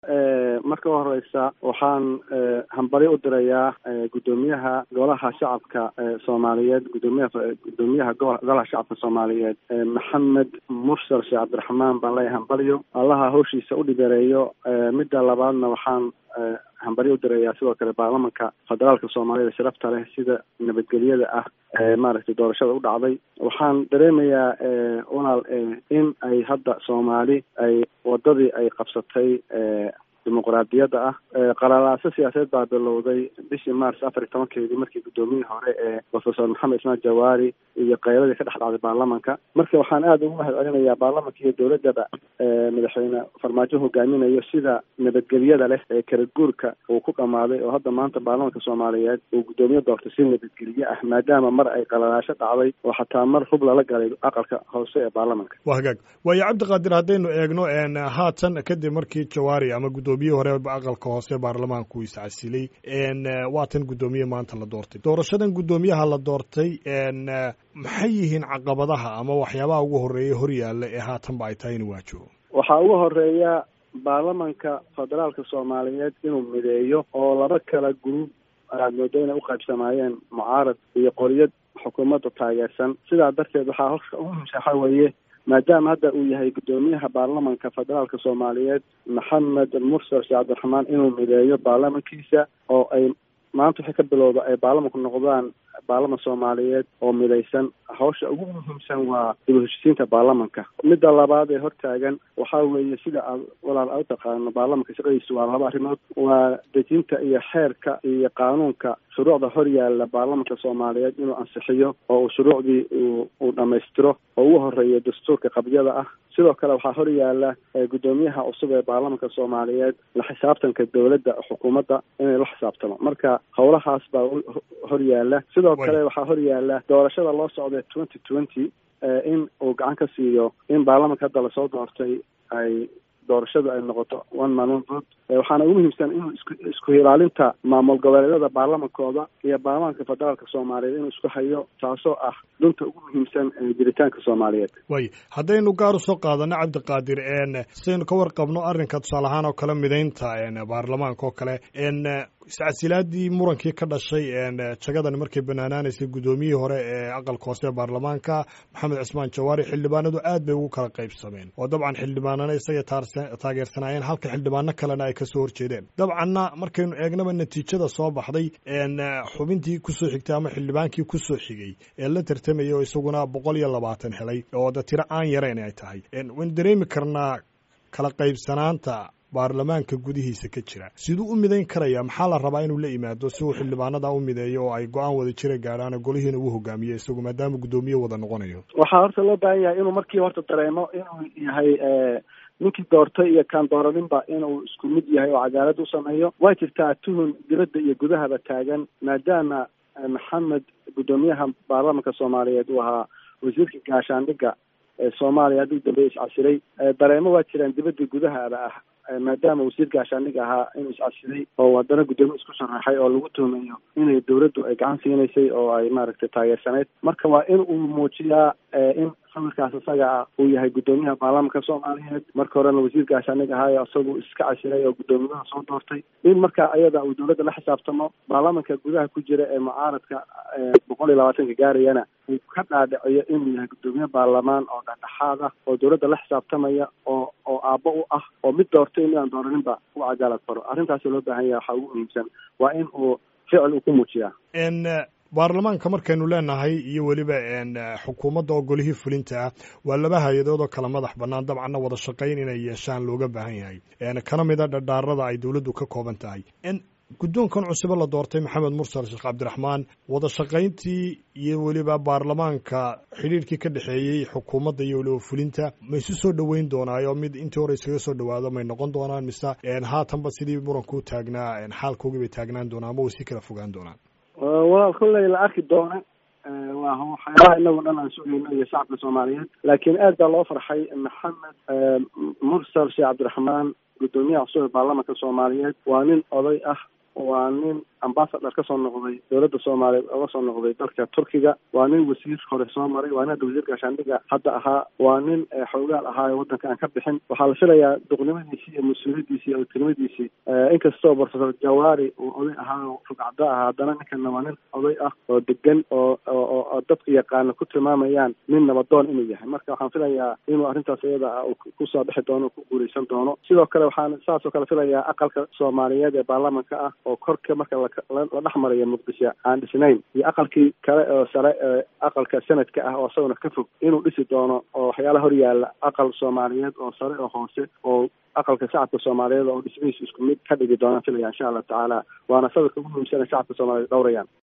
marka u horeysa waxaan hambalyo u dirayaa guddoomiyaha golaha shacabka soomaaliyeed gudoomiyaha gudoomiyaha golaha shacabka soomaaliyeed maxamed mursal sheekh cabdiraxmaan baan leeyahay hambalyo allaha hawshiisa u dhibereeyo midda labaadna waxaan hambalyo u dirayaa sidoo kale baarlamanka federaalka soomaaliyada sharafta leh sida nabadgelyada ah maaragtay doorashada u dhacday waxaan dareemayaa walaal in ay hadda soomaali ay wadadii ay qabsatay dimuqraadiyadda ah qalalaaso siyaasadeed baa bilowday bishii mars afar iyo tobankeedii markii guddoomiyihii hore ee professor maxamed ismaan jawaari iyo qayladii ka dhex dhacday baarlamanka marka waxaan aada ugu mahad celinayaa baarlamanka iyo dowladaba madaxweyne farmaajo hogaaminayo sida nabadgelyada leh ee kala guurka uu ku dhamaaday oo hadda maanta baarlamanka soomaaliyeed uu guddoomiye doortay si nabadgelye ah maadaama mar ay qalalaasho dhacday oo xataa mar hub lala galay aqalka hoose ee baarlamanka waa hagaag waayo cabdiqaadir haddaynu eegno haatan kadib markii jawaari ama guddoomiye hore aqalka hoose baarlamaanku uu iscasilay waatan guddoomiye maanta la doortay doorashadan guddoomiyaha la doortay maxay yihiin caqabadaha ama waxyaabaha ugu horeeya horyaalla ee haatanba ay tahay inuu waajibo waxaa ugu horeeya baarlamanka federaalka soomaaliyeed inuu mideeyo oo laba kala gruub aad moodo inay uqaybsamaayeen mucaarad iyo qoryad xukuumadda taageersan sidaa darteed waxaa horka ugu muhimsa waxa weeye maadaama hadda uu yahay guddoomiyaha baarlamanka federaalka soomaaliyeed maxamed mursal sheekh cabdiraxmaan inuu mideeyo baarlamankiisa oo ay maanta wixii ka bilowda ay baarlamanku noqdaan baarlaman soomaaliyeed oo midaysan hawsha ugu muhiimsan waa dib u heshisiinta baarlamanka midda labaad ee hortaagan waxaa weeye sida aad walaal a u taqaano baarlamanka shaqadiisu waa laba arrimood waa dejinta iyo xeerka iyo qaanuunka shuruucda hor yaalla baarlamanka soomaaliyeed inuu ansixiyo oo uu shuruucdii uu uu dhammaystiro oo ugu horeeya dastuurka qabyada ah sidoo kale waxaa hor yaalla guddoomiyaha cusub ee baarlamanka soomaaliyeed la xisaabtanka dowladda xukuumadda inay la xisaabtamo marka howlahaas baa hor yaalla sidoo kale waxaa hor yaalla doorashada loo socday twenty twenty in uu gacan ka siiyo in baarlamanka hadda lasoo doortay ay doorashadu ay noqoto one man one vote waxaana ugu muhiimsan inuu isku isku ilaalinta maamul goboleedyada baarlamankooda iyo baarlamanka federaalka soomaaliyeed inuu isku hayo taasoo ah dunta ugu muhiimsan jiritaanka soomaaliyeed way haddaynu gaar usoo qaadano cabdiqaadir sidaynu ka warqabno arrinka tusaale ahaan oo kale midaynta baarlamaanka oo kale iscasilaadii murankii ka dhashay jagadan markay banaanaanaysay guddoomiyihii hore ee aqalka hoose ee baarlamaanka maxamed cismaan jawaari xildhibaanadu aad bay ugu kala qaybsameen oo dabcan xildhibaanana isaga taageersanaayeen halka xildhibaano kalena ay kasoo horjeedeen dabcanna markaynu eegnaba natiijada soo baxday xubintii kusoo xigtay ama xildhibaankii kusoo xigay ee la tartamaya oo isaguna boqol iyo labaatan helay oo da tiro aan yarayn ay tahay waynu dareemi karnaa kala qaybsanaanta baarlamaanka gudihiisa ka jira siduu u midayn karaya maxaa la rabaa inuu la yimaado si uu xildhibaanada u mideeyo oo ay go-aan wada jira gaadhaan golihiina uu hogaamiyo isagu maadaama guddoomiye wada noqonayo waxaa horta loo baahan yahay inuu markii horta dareemo inuu yahay ninkii doortay iyo kaan dooraninba inuu isku mid yahay oo cadaalad u sameeyo way jirtaa tuhun dibadda iyo gudahaba taagan maadaama maxamed guddoomiyaha baarlamanka soomaaliyeed uu ahaa wasiirka gaashaandhigga ee soomaaliya haddii dambe iscasilay dareemo waa jiraan dibadda gudahaba ah maadaama wasiir gaashaandhig ahaa inuu iscasilay oo haddana guddoomiye isku sharaxay oo lagu tuhmayo inay dowladdu ay gacan siinaysay oo ay maaragtay taageersaneyd marka waa in uu muujiyaa in sawirkaas isaga ah uu yahay guddoomiyaha baarlamanka soomaaliyeed marka horena wasiir gaashaandhig ahaayo isagu iska casilay oo guddoomiyaha soo doortay in marka ayada uu dowladda la xisaabtamo baarlamanka gudaha ku jira ee mucaaradka boqol iyo labaatanka gaarayana uu ka dhaadhiciyo inuu yahay guddoomiye baarlamaan oo dhexdhexaad ah oo dowladda la xisaabtamaya oo oo aabbo u ah oo mid doortay midaan dooraninba u cadaalad faro arrintaas loo baahan yahay waxaa ugu muhiimsan waa in uu ficil uu ku muujiyaa baarlamaanka markaynu leenahay iyo weliba xukuumadda oo golihii fulinta ah waa laba hay-adood oo kala madax bannaan dabcanna wada shaqayn inay yeeshaan looga baahan yahay kana mida dhadhaarada ay dowladdu ka kooban tahay guddoonkan cusube la doortay maxamed mursal sheekh cabdiraxmaan wada shaqayntii iyo weliba baarlamaanka xidhiirkii ka dhexeeyey xukuumadda iyo weliba fulinta ma isu soo dhoweyn doonaayo mid intii hore iskaga soo dhowaado may noqon doonaan mise haatanba sidii muranku taagnaa xaalkoogii bay taagnaan doonaan ama way si kala fogaan doonaan walaal kolley la arki doona waa waxyaalaha inagu dhan aan sugayno iyo shacabka soomaaliyeed laakiin aad baa loo farxay maxamed mursal sheekh cabdiraxmaan guddoomiyaha cusub ee baarlamanka soomaaliyeed waa nin oday ah waa nin ambasador kasoo noqday dowladda soomaaliya oga soo noqday dalka turkiga waa nin wasiir hore soo maray waa nin hadda wasiir gaashaandhiga hadda ahaa waa nin xoogaal ahaayo waddanka aan ka bixin waxaa la filayaa duqnimadiisii iyo mas-uuliyadiisii iyo tilmadiisii inkastoo professor jawaari uu oday ahaayo rugcado ahaa haddana ninkana waa nin oday ah oo degan oo oo dadka yaqaana ku tilmaamayaan nin nabadoon inuu yahay marka waxaan filayaa inuu arrintaas iyada ah kusoo bixi doono ku guuleysan doono sidoo kale waxaan saasoo kale filayaa aqalka soomaaliyeed ee baarlamanka ah oo korka marka la dhex marayo muqdisho aan dhisnayn iyo aqalkii kale oo sare ee aqalka sanadka ah oo isaguna ka fog inuu dhisi doono oo waxyaalaha hor yaalla aqal soomaaliyeed oo sare oo hoose oo aqalka shacabka soomaaliyeed oo dhismihiisa isku mid ka dhigi doonaan filaya insha allah tacaala waana sawirka ugu muhiimsana shacabka soomaaliyeed dhowrayaan